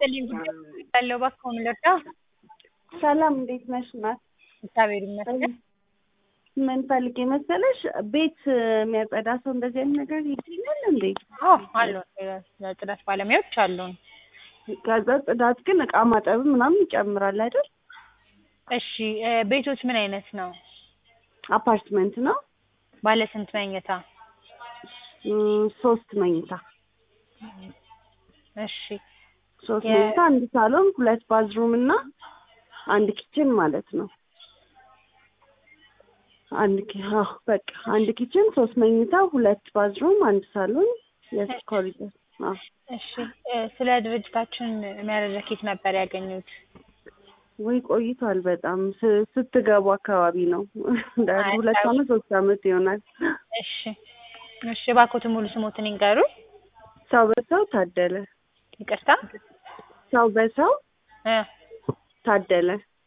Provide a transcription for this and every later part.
ይስጥልኝ ጉዳይ ያለው እባክዎ ምን ልርዳ? ሰላም እንዴት ነሽ እናት? እግዚአብሔር ይመስገን። ምን ፈልጌ መሰለሽ ቤት የሚያጸዳ ሰው እንደዚህ አይነት ነገር ይገኛል እንዴ? አዎ አሉን የጽዳት ባለሙያዎች አሉን። ከዛ ጽዳት ግን እቃ ማጠብ ምናምን ይጨምራል አይደል? እሺ እ ቤቶች ምን አይነት ነው? አፓርትመንት ነው። ባለ ስንት መኝታ? እም፣ ሶስት መኝታ እሺ ሶስት የ- መኝታ አንድ ሳሎን ሁለት ባዝሩም እና አንድ ኪችን ማለት ነው። አንድ ኪ አዎ በቃ አንድ ኪችን ሶስት መኝታ ሁለት ባዝሩም አንድ ሳሎን የስ ኮሪደር አዎ እሺ እ ስለ ድርጅታችን መረጃ ከየት ነበር ያገኙት? ወይ ቆይቷል በጣም ስ- ስትገቡ አካባቢ ነው እንደ አይ፣ ሁለት አይ። አመት ሶስት አመት ይሆናል። እሺ እሺ እባክዎትን ሙሉ ስሞትን ይንገሩኝ። ሰው በሰው ታደለ ይቅርታ ሰው በሰው እ ታደለ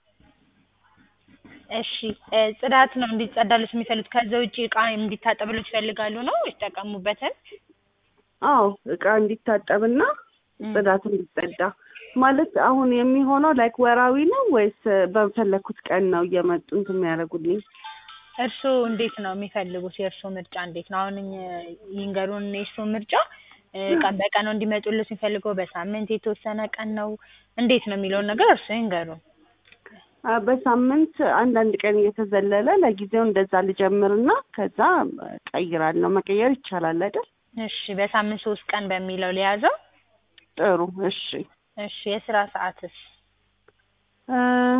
እሺ እ ጽዳት ነው እንዲጸዳሉት የሚፈልጉት ከዛ ውጪ እቃ እንዲታጠብሎት ይፈልጋሉ ነው ይጠቀሙበትን? አዎ እቃ እንዲታጠብና ጽዳት እንዲጸዳ ማለት አሁን የሚሆነው ላይክ ወራዊ ነው ወይስ በፈለኩት ቀን ነው እየመጡ እንትን የሚያደርጉልኝ? እርስዎ እንዴት ነው የሚፈልጉት? የእርስዎ ምርጫ እንዴት ነው? አሁን እኝ- ይንገሩን የእርስዎ ምርጫ እ ቀን በቀን ነው እንዲመጡልዎት የሚፈልገው? በሳምንት የተወሰነ ቀን ነው? እንዴት ነው የሚለውን ነገር እርስዎ ይንገሩን። አ፣ በሳምንት አንዳንድ ቀን እየተዘለለ ለጊዜው እንደዛ ልጀምርና ከዛ ቀይራለሁ። መቀየር ይቻላል አይደል? እሺ በሳምንት ሶስት ቀን በሚለው ሊያዘው። ጥሩ እሺ። እሺ የስራ ሰዓትስ? እ፣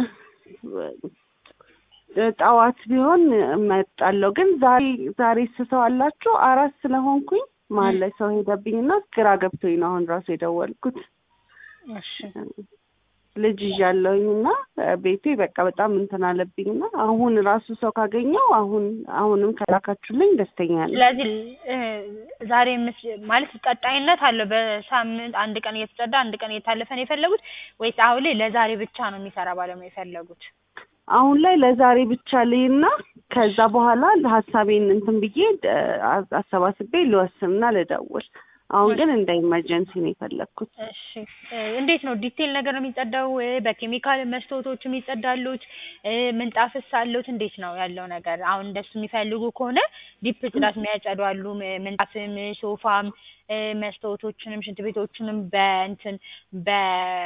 ጠዋት ቢሆን እመጣለሁ። ግን ዛሬ ዛሬ ስሰው አላችሁ አራት ስለሆንኩኝ መሀል ላይ ሰው ሄደብኝና ግራ ገብቶኝ ነው አሁን ራሱ የደወልኩት። እሺ ልጅ ይዣለሁኝ እና ቤቴ በቃ በጣም እንትን አለብኝና አሁን ራሱ ሰው ካገኘው አሁን አሁንም ከላካችሁልኝ ደስተኛ ነኝ። ስለዚህ እ ዛሬ ምስ ማለት ቀጣይነት አለው። በሳምንት አንድ ቀን እየተጸዳ አንድ ቀን እየታለፈ ነው የፈለጉት ወይስ አሁን ላይ ለዛሬ ብቻ ነው የሚሰራ ባለሙያ የፈለጉት? አሁን ላይ ለዛሬ ብቻ ልይና ከዛ በኋላ ሀሳቤን እንትን ብዬ እ፣ አሰባስቤ ልወስንና ልደውል። አሁን ግን እንደ ኢመርጀንሲ ነው የፈለግኩት። እሺ እ እንዴት ነው ዲቴል ነገር ነው የሚጸዳው? እ በኬሚካል መስታወቶችም ይጸዳሉት? እ ምንጣፍስ አለዎት? እንዴት ነው ያለው ነገር? አሁን እንደሱ የሚፈልጉ ከሆነ ዲፕ ጽዳት የሚያጸዱ አሉ። ም- ምንጣፍም፣ ሶፋም፣ እ መስታወቶችንም ሽንት ቤቶችንም በእንትን በ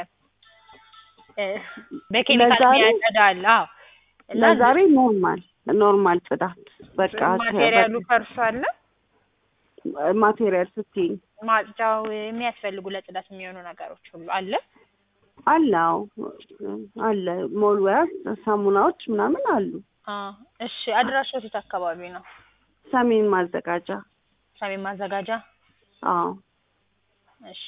እ በኬሚካል ለዛሬ- የሚያጸዳ አለ። አዎ እና ለዛሬ ኖርማል ኖርማል ጽዳት በቃ ማቴሪያሉ ከእርሱ አለ። ማቴሪያል ስትይኝ ማጽጃው የሚያስፈልጉ ለጽዳት የሚሆኑ ነገሮች ሁሉ አለ። አለ አዎ አለ ሞልዌያ ሳሙናዎች ምናምን አሉ። አ እሺ አድራሻው የት አካባቢ ነው? ሰሜን ማዘጋጃ ሰሜን ማዘጋጃ። አዎ እሺ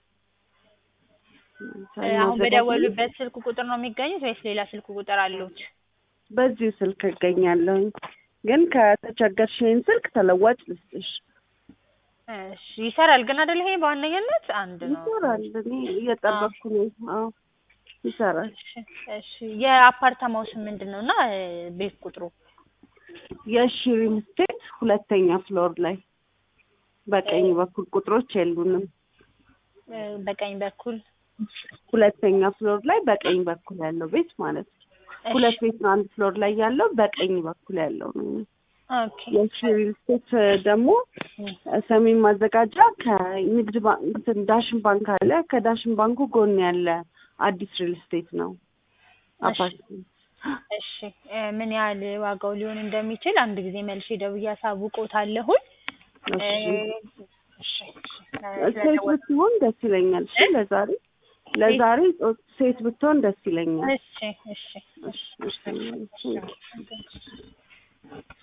ሰሜን እ አሁን ማዘጋጃ በደወሉበት ስልክ ቁጥር ነው የሚገኙት ወይስ ሌላ ስልክ ቁጥር አሉት? በዚሁ ስልክ እገኛለሁኝ ግን ከተቸገርሽ ይሄን ስልክ ተለዋጭ ልስጥሽ እሺ ይሰራል ግን አይደል? ይሄ በዋነኝነት አንድ ነው። ይሰራል እኔ እየጠበቅኩ ነው አዎ ይሰራል እሺ እሺ የአፓርታማው ስም ምንድን ነው እና እ ቤት ቁጥሩ? የሺ ሪል ስቴት ሁለተኛ ፍሎር ላይ በቀኝ በኩል ቁጥሮች የሉንም እ በቀኝ በኩል ሁለተኛ ፍሎር ላይ በቀኝ በኩል ያለው ቤት ማለት ነው እሺ ሁለት ቤት ነው አንድ ፍሎር ላይ ያለው በቀኝ በኩል ያለው ነው ኦኬ የሺ ሪል ስቴት ደግሞ ሰሜን ማዘጋጃ ከንግድ ባንክ እንትን ዳሽን ባንክ አለ ከዳሽን ባንኩ ጎን ያለ አዲስ ሪል ስቴት ነው እሺ አፓርትመንት እሺ እ ምን ያህል ዋጋው ሊሆን እንደሚችል አንድ ጊዜ መልሼ ደውዬ አሳውቅዎታለሁኝ። እ እሺ እሺ እ ሴት ስለደወሉ ብትሆን ደስ ይለኛል እሺ ለዛሬ ለዛሬ ሴት ብትሆን ደስ ይለኛል እሺ እሺ እሺ እሺ